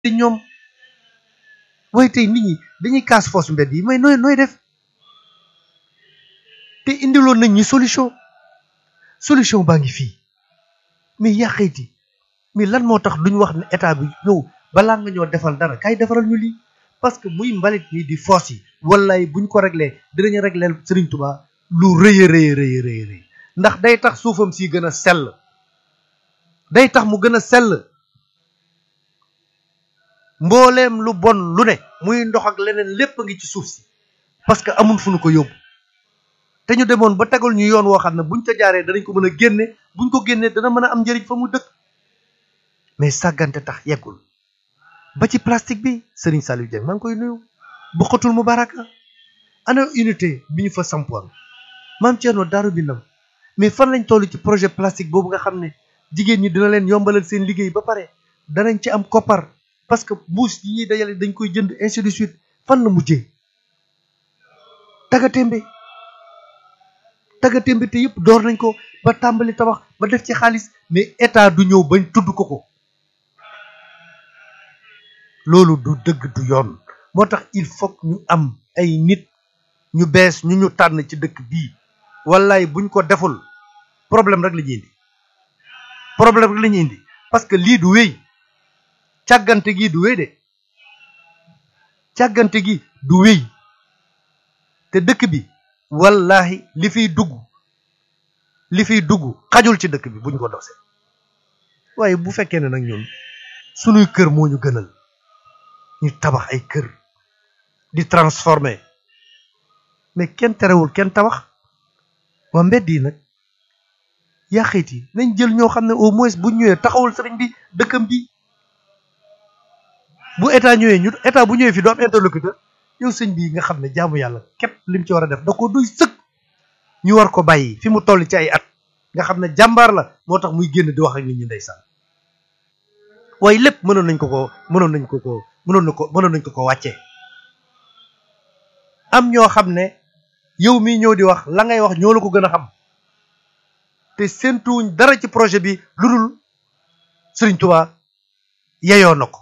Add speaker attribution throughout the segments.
Speaker 1: te ñoom waaye tey nit ñi dañuy kaas foos mbedd yi mais nooy nooy def te indiloon nañ ñi solution solution baa ngi fii mais yàqeeti mais lan moo tax duñ wax ne état bi yow balaa nga ñoo defal dara kay defaral ñu lii parce que muy mbalit mi di foos yi wallaay buñ ko réglé dinañu réglé Serigne Touba lu rëy a rëy rëy rëy rëy ndax day tax suufam si gën a sell day tax mu gën a sell mbooleem lu bon lu ne muy ndox ak leneen lépp a ngi ci suuf si parce que amul fu nu ko yóbbu te ñu demoon ba tegal ñu yoon woo xam ne buñ ca jaaree danañ ko mën a génne buñ ko génnee dana mën a am njëriñ fa mu dëkk mais sàggante tax yeggul ba ci plastique bi Serigne Saliou Dieng maa ngi koy nuyu bu xotul mu baraka ana unité bi ñu fa sampoon maam Thierno Daaru Binam mais fan lañ toll ci projet plastique boobu nga xam ne jigéen ñi dina leen yombalal seen liggéey ba pare danañ ci am koppar parce que mbuus yi ñuy dajale dañ koy jënd ainsi de suite fan la mujjee tagatémbe tagatémbe te yëpp door nañ ko ba tàmbali tabax ba def ci xaalis mais état du ñëw bañ tudd ko ko loolu du dëgg du yoon moo tax il faut ñu am ay nit ñu bees ñu ñu tànn ci dëkk bii wallaay buñ ko deful problème rek la ñuy indi problème rek la ñuy indi parce que lii du wéy càggante gi du wéy de càggante gi du wéy te dëkk bi wallahi li fiy dugg li fiy dugg xajul ci dëkk bi buñ ko dosee waaye bu fekkee ne nag ñun sunuy kër moo ñu gënal ñu tabax ay kër di transformer mais kenn terewul kenn tabax waa mbedd yi nag yàqit yi nañ jël ñoo xam ne au moins bu ñëwee taxawul sëriñ bi dëkkam bi bu état ñëwee ñu état bu ñëwee fi doo am interlocuteur yow sëñ bi nga xam ne jaamu yàlla képp lim ci war a def da ko duy sëkk ñu war ko bàyyi fi mu toll ci ay at nga xam ne jàmbaar la moo tax muy génn di wax ak nit ñi ndeysaan waaye lépp mënoon nañ ko ko mënoon nañ ko ko mënoon na ko mënoon nañ ko ko wàccee am ñoo xam ne yow mii ñëw di wax la ngay wax ñoo la ko gën a xam te séentuwuñ dara ci projet bi lu dul Sëriñ Tuubaa yeyoo na ko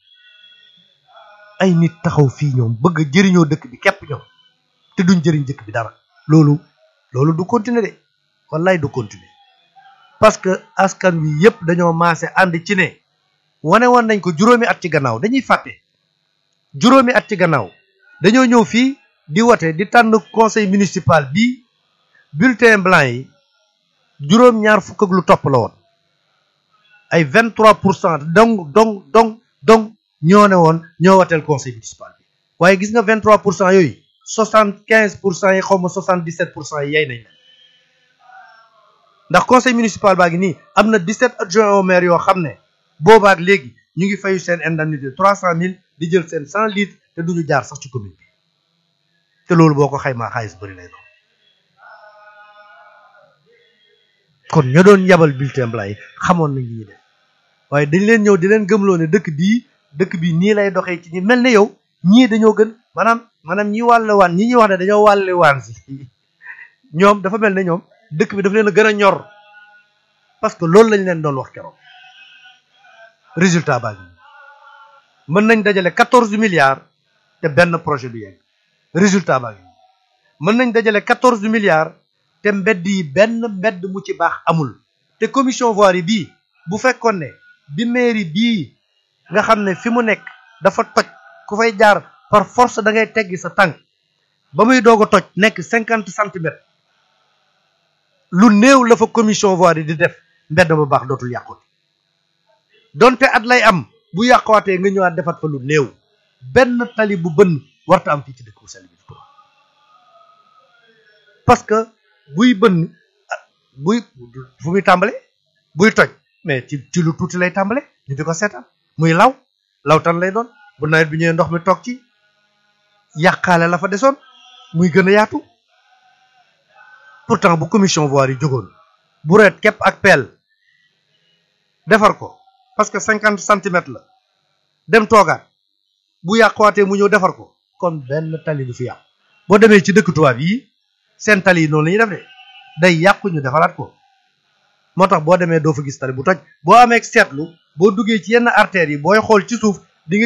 Speaker 1: ay nit taxaw fii ñoom bëgg a jëriñoo dëkk bi képp ñoom te duñ jëriñ dëkk bi dara loolu loolu du continuer de wallaay du continuer parce que askan wi yépp dañoo maase ànd ci ne wane woon nañ ko juróomi at ci gannaaw dañuy fàtte juróomi at ci gannaaw dañoo ñëw fii di wote di tànn conseil municipal bi bulletin blanc yi juróom ñaar fukk ak lu topp la woon ay vingt trois pour cent dong dong dong dong ñoo ne woon ñoo wateel conseil municipal bi waaye gis nga vingt trois pour cent yooyu soixante quinze pour cent yi xaw ma soixante dix sept pour cent yi yay nañ leen ndax conseil municipal baa ngi nii am na dix sept adjoints au maire yoo xam ne boobaak léegi ñu ngi fayu seen indemnité trois cent mille di jël seen cent litres te duñu jaar sax ci commune bi te loolu boo ko xaymaa xaalis bëri lay doon kon ña doon yabal bulletin blanc yi xamoon nañ li ñuy def waaye dañ leen ñëw di leen gëmloo ne dëkk bii dëkk bi nii lay doxee ci ñi mel ne yow ñii dañoo gën maanaam maanaam ñi wàlle waan ñi ñuy wax ne dañoo wàlle waan si ñoom dafa mel ne ñoom dëkk bi dafa leen a gën a ñor parce que loolu lañ leen doon wax keroog résultat baa ngi mën nañ dajale quatorze milliards te benn projet du yegg résultat baa ngi mën nañ dajale quatorze milliards te mbedd yi benn mbedd mu ci baax amul te commission voirie bii bu fekkoon ne bi mairie bii nga xam ne fi mu nekk dafa toj ku fay jaar par force da ngay teggi sa tànk ba muy doog a toj nekk cinquante centimètres lu néew la fa commission voirie di def mbedd ba baax dootul yàqooti donte at lay am bu yàqootee nga ñëwaat defat fa lu néew benn tali bu bënn warta am fii ci dëkk bu sell bi parce que buy bënn buy fu muy tàmbale buy toj mais ci ci lu tuuti lay tàmbale ñu di ko seetaan muy law lawtan lay doon bu nawet bi ñëwee ndox mi toog ci yàqaale la fa desoon muy gën a yaatu pourtant bu commission voirie yi jógoon bu reet képp ak peel defar ko parce que cinquante centimètres la dem toogaat bu yàquwaatee mu ñëw defar ko kon benn tali du fi yàqu boo demee ci dëkk tubaab yi seen tali yi noonu la ñuy def de day yàqu ñu defaraat ko moo tax boo demee doo fa gis tali bu toj boo amee seetlu boo duggee ci yenn artères yi booy xool ci suuf